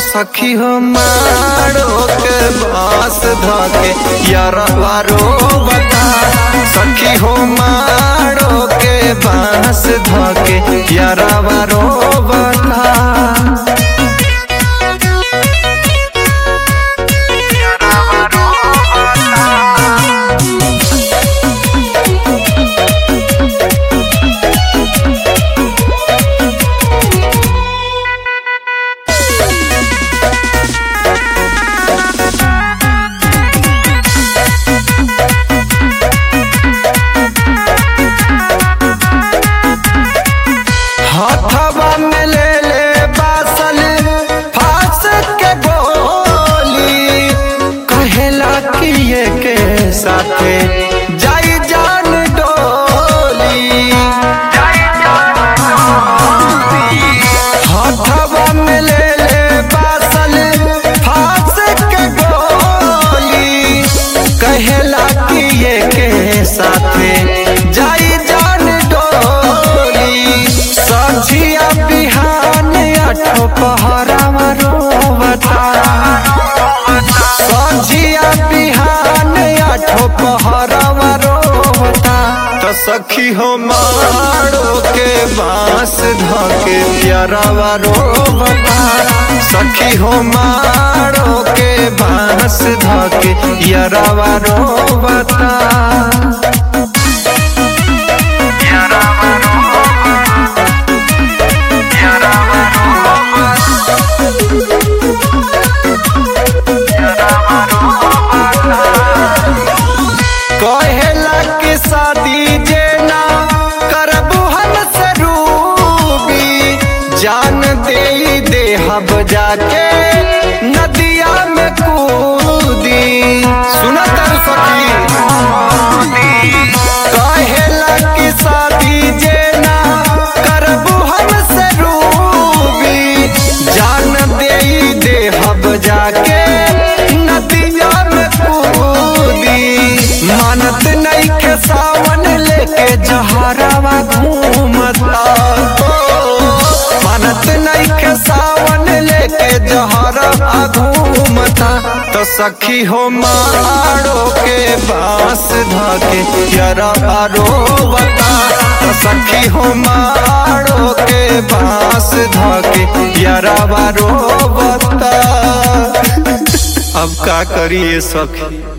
सखी हो मारो के बास धके यारवा रोवता सखी हो मारो के बास धके यारवा रोवता हथवा में ले ले बासल फांस के गोली कहेला कि ये के साथे जाई जान डोली हथवा में ले ले बासल फांस के गोली कहेला कि ये के साथे जाई जान डोली सझिया बिहान आठो पहरावा रोवता सझिया बिहान आठो पहरावा रोवता तो सखी हो मारो के बांस धके प्यारावा रोवता सखी हो मारो के बांस धके यारावा रोवता कहेला कि शादी जे ना करबू हम से रूबी जान दे दे हब जाके नदिया में कूदी सुना तर सखी कहेला कि शादी जे ना करबू हम से रूबी जान दे दे हब जाके नदिया में कूदी मानत नहीं के सावन लेके जहरावा घूमता मानत नहीं के सावन लेके जहरावा घूमता तो सखी हो मारो के बांस धके जरा रोवता तो सखी हो मारो के बांस धके यरा रोवता अब का करिए सखी